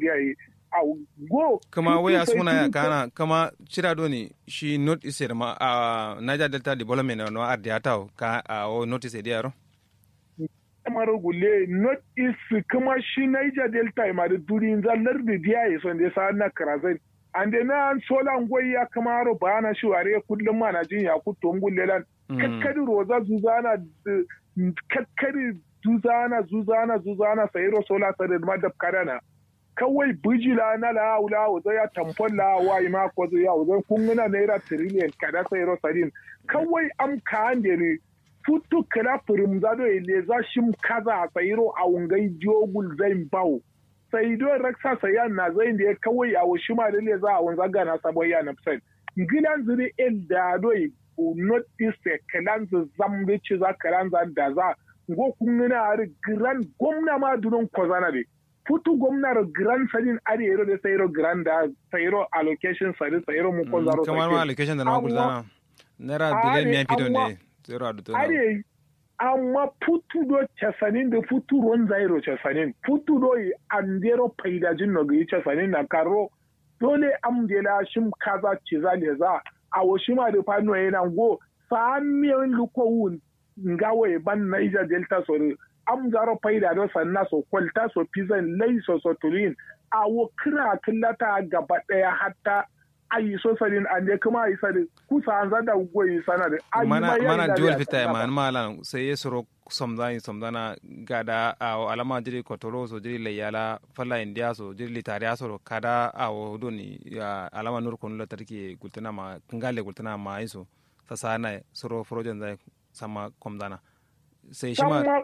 dia yi a go kama waya suna ya kana kama cira do ne shi not ise da ma a Niger Delta Development no ardiata ka a o notice dia ro kamar gule not is kuma shi Niger Delta ma da durin zallar da dia yi son da sa na karazai ande na an sola ngoyi ya kamaro bana shi ware kullum ma na jin ya kuto ngulle lan kakkari roza zuzana kakkari zuzana zuzana zuzana sayiro sola sare ma da karana kawai bijila na la wula wuzo ya tamfon la wa ma ko zo ya wuzo kun gina naira trillion kada sayiro sarin kawai am ka ande ne futu kala furum zado ile za shim kaza sayiro a wungai jogul zain bawo sai don raksa sayan na zai da ya kawai a washi ma dole za a wanza gana sabon ya na fisan gidan zuri el da doi not east kalan zu zambe ci za kalan za da za go kun nuna ari gran gwamna ma dunon kozana de futu gwamnar gran sadin ari ero da sayro gran da sayro allocation sari sayro mu kozaro kamar ma allocation da na gulzana naira biliyan miyan fito ne zero a dutu ari amma futu do casanin da futu ron zairo casanin futu do yi andero faidajin no ga casanin na karo dole am de la shim kaza ci za le za a wo shima da fano yana go samiyan luko wun ngawe ban Niger Delta so am zaro faida do sanna so kwalta so pizan lai so so tulin a wo kira killata gaba daya hatta ayi so sadin ande kuma ayi sadin kusa an zada goyi sana da ayi mana mana dual fita man malan sai ya soro somdani somdana gada a alama jiri kotoro so jiri layala falla india so jiri litariya so kada a doni alama nur kunu la tarki gultana ma kangale gultana ma iso sasa na soro frojen zai sama komdana sai shi ma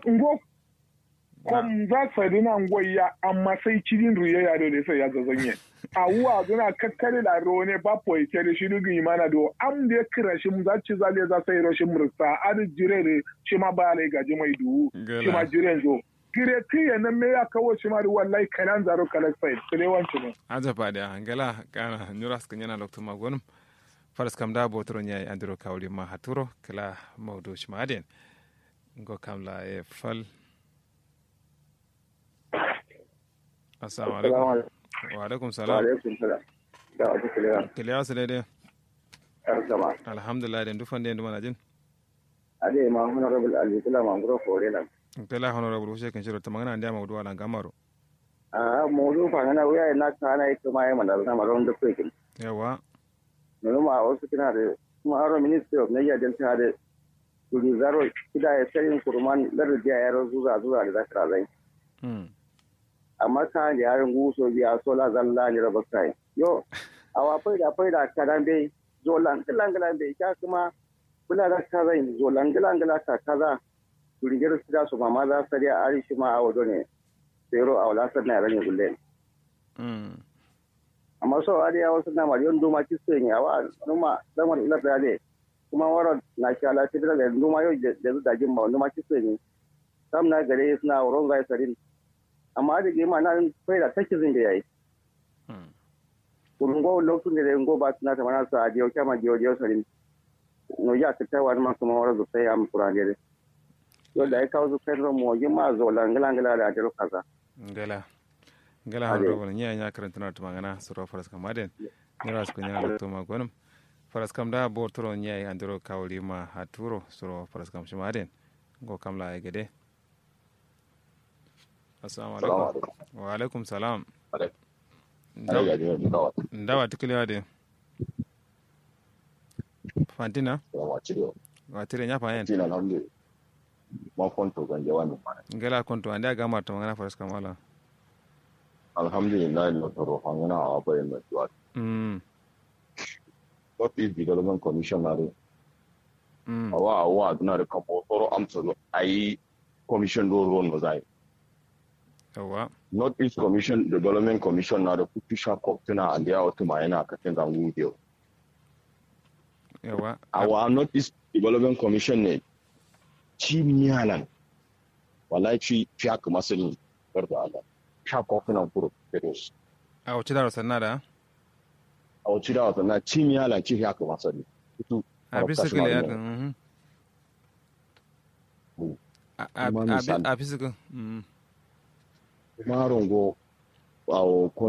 kom za su rina ngoya amma sai cikin ruye ya dole sai ya zazanye a wuwa zuna kakkare da ro ne ba po ike da shi dugu imana do am da kira shi mu za ci zale za sai ro shi mursa ad jire ne shi ma ba lai gaji mai duhu shi ma jire zo kire tiye nan me ya kawo shi ma wallahi kanan zaro kalak sai kire wanci ne aja fada angala kana nyuras kanyana lokto magonum faras kam da botoro nyai andiro kawli ma haturo kala mawdo shi ma aden ngo kamla e fal assalamu alaikum wa alaikum salam kiliya su daidai alhamdulillah da dufan da duma na jin ade ma honorable alikula mangoro fore nan kila honorable wuce kan shirya ta magana da maudu ala gamaro a maudu fa na wuya na kana ita ma yamma da na maron da kwekin yawa nono ma wasu kina da kuma aro ministry of niger delta da turi zaro kida ya sayin kurman lardiya ya zuza zuza da zakara zai amma ka da yarin guso biya sola zalla ne raba kai yo awa fai da fai da kadan bai zo langilan gilan bai ka kuma kula da ka zai zo langilan gilan ka kaza turigir su da su mama za su da ari shi ma a wado ne zero a wala sanna ran ne gulle amma so ari ya wasu na mariyon duma ki su ne awa numa zaman ila da ne kuma waro na sha la ti da duma yau da da jin ba numa ki su ne sam na gare suna wurin ga sarin amma da gema na fai da take zin da yayi kurun go lokacin da ngo ba tana ta mana sa dio kama dio dio sarin no ya ta ta wani kuma wara zo sai am kuran dare yo da ai kawo zo kai ro mo ma zo langala ngala da jaro kaza ngala ngala ha ro wala nya nya karanta na tuma ngana suro faras kam aden ni ras ko nya to ma gonum faras kam da bo toro nya andro kawli ma haturo suro faras kam shima aden go kam la gede assalamu alaikum wa alaikum salam ndawa tikiliwa de fantina watire nya fa yen ma konto ganje wani mana ngala konto ande aga marto ngana faras kamala alhamdulillah no toro hangana a bayan na tuwa mm what is development commissioner mm awa awa duna da kapo toro amsa ayi commission do ron no zai yawa North East Commission Development Commission na da kutu shakop tuna a da yawa tuma yana katin zangu biyu. yawa Awa North East Development Commission ne ci miyalan wallahi ci fi haka masalin garda Allah. Shakop tuna kuro Fedos. a wace da sanna da A wacce da wata na ci miyalan ci fi haka masalin. Kutu a bisa kile ya mhm Mm. a a Kuma a misali. a bisa mm Marongo a